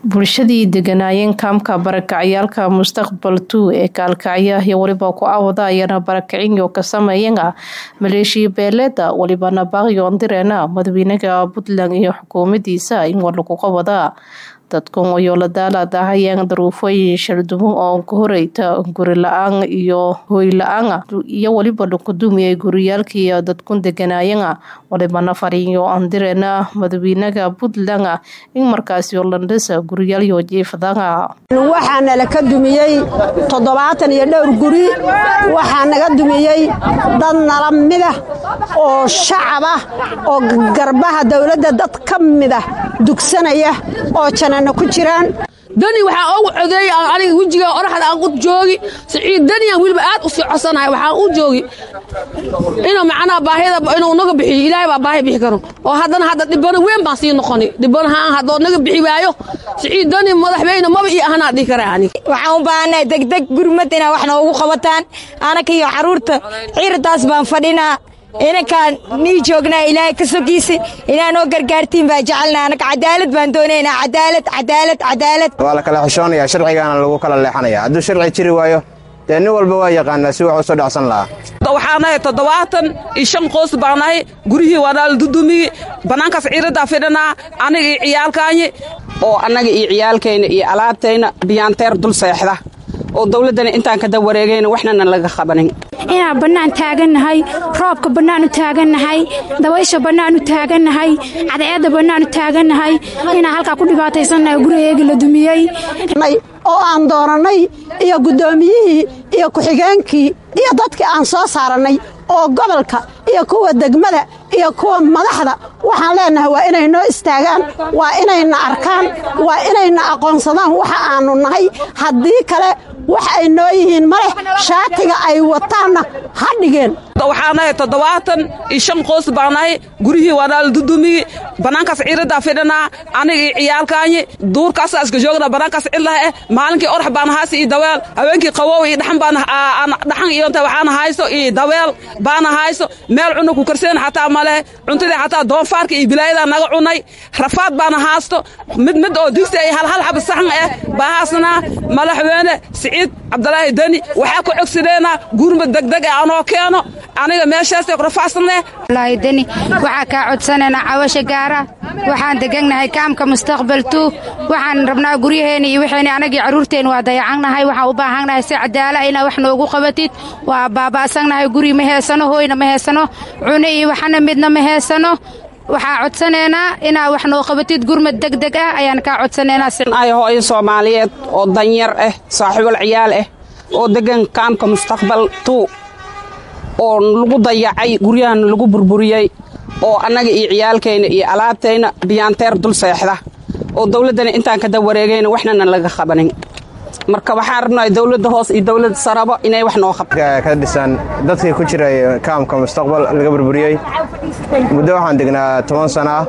bulshadii deganaayeen kaamka barakacayaalka mustaqbal two ee kaalkacya iyo weliba ku awada ayana barakiciyo ka sameeyana maleeshiya beeleeda welibana baaqyoon direena madaxweynaha puntland iyo xukuumadiisa in war lagu qabada dadkan ayoo la daalaadahayeen daruufooyin shaldumo oo ka horeyta guri la-aan iyo hooy la-aan iyo weliba dhukudumiya guriyaalkii dadkun deganaayana walibana fariyo andireena madaxweynaha puntland in markaasi landhisa guriyaalyo jiifadana waxaa nala ka dumiyey toddobaatan iyo dhowr guri waxaa naga dumiyey dad nala midah oo shacab ah oo garbaha dowladda dad ka midah dugsanaya oo janana ku jiraan dani waxaa ogu codeeyey aniga wejiga oraxda aan u joogi siciid daniyan weliba aad u sii codsanahay waxaan u joogi inuu macnaha baahida inuu naga bixiyo ilaahay baa baahi bixi karo oo haddana hadda dhibano weyn baan sii noqoni dhibano haan haddoo naga bixi waayo siciid dani madaxweyne maba ii ahanaa dhihi kara aniga waxaan u baahannahay degdeg gurmad inaa wax noogu qabataan anaka iyo carruurta ciiradaas baan fadhinaa inankaan nii joognaa ilaahay ka sogiisa inaa noo gargaartiin baa jecelna anaga cadaalad baan doonaynaa cadaalad cadaalad cadaalad waa la kala xishoonaya sharcigaana lagu kala leexanaya hadduu sharci jiri waayo dee nin walba waa yaqaanaa si wax u soo dhacsan lahaa waxaa nahay toddobaatan iyo shan qoys baa nahay gurihii waanaala dudumigi bannaankaas ciiraddaa fidhanaa aniga iyo ciyaalkaanyi oo annaga iyo ciyaalkayna iyo alaabtayna biyaanteer dul seexda oo dawladdana intaan kada wareegayna waxnana laga qabanin inaan bannaan taagannahay roobka bannaan u taagannahay dabaysha bannaan u taagannahay cadceedda bannaan u taagannahay inaan halkaa ku dhibaataysannahay gurigeega la dumiyey oo aan doorannay iyo guddoomiyihii iyo ku-xigeenkii iyo dadkii aan soo saarannay oo gobolka iyo kuwa degmada iyo kuwa madaxda waxaan leennahay waa inay noo istaagaan waa inayna arkaan waa inayna aqoonsadaan waxa aannu nahay haddii kale wax ay noo yihiin maleh shaatiga ay wataanna ha dhigeen waxaa nahay toddobaatan iyo shan qoys baa nahay gurihii waanaala dudumigi bannaankaas ciiraddaa fidhanaa aniga iyo ciyaalkaanyi duurkaasaa iska joogna bannaankaas cidlaha eh maalinkii orax baana hayso iyo daweel haweenkii qawow iyo dhaxan baana dhaxan iyonta waxaana hayso iyo daweel baana hayso meel cunno ku karseen xataa maleh cuntadii xataa doonfaarka iyo bilaayadaa naga cunay rafaad baana haasto mid mid oo digsi ay halhal xaba saxan ah baa haasnaa madaxweyne siciid cabdulaahi deni waxaa ku cogsadeenaa gurmad degdeg ee anoo keeno aniga meeshaasay rafaacsanee wallaahi deni waxaa kaa codsanaynaa cawasha gaara waxaan deganahay kaamka mustaqbal tu waxaan rabnaa guryaheena iyo waxayna anagii carruurteenna waa dayacannahay waxaan u baahannahay si cadaala inaa wax noogu qabatid waa baaba'sannahay guri ma heesano hooyna ma heesano cune iyo waxana midna ma heesano waxaa codsanaynaa inaa wax noo qabatid gurmad degdeg ah ayaan kaa codsanaynaa hooyo soomaaliyeed oo danyar ah saaxiibul ciyaal ah oo degan kaamka mustaqbal tu oo lagu dayacay guryahan lagu burburiyey oo annaga iyo ciyaalkayna iyo alaabtayna biyaanteer dul seexda oo dawladdana intaan kada wareegayna waxnana laga qabanin marka waxaan rabnaa dawladda hoos iyo dawladda sarabo inay wax noo qabtaan ka dhisan dadkii ku jiray kaamka mustaqbal laga burburiyey muddo waxaan degnaa toban sana ah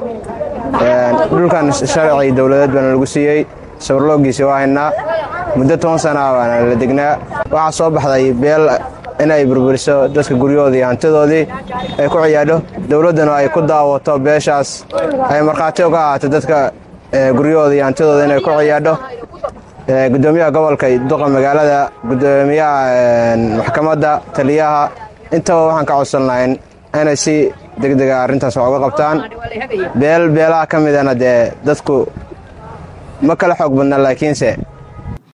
dhulkan sharci dawladeed baana lagu siiyey sabarloogiisi waa haynaa muddo toban sana ah baana la degnaa waxaa soo baxday beel inay burburiso dadka guryahoodii hantidoodii ay ku ciyaadho dawladduna ay ku daawato beeshaas ay markhaati uga ahaato dadka guryahoodii hantidooda inay ku ciyaadho gudoomiyaha gobolka duqa magaalada gudoomiyaha maxkamadda taliyaha intaba waxaan ka codsannahayn inay si degdega arrintaas wax uga qabtaan beel beelaha ka midana dee dadku ma kala xoog badna laakiinse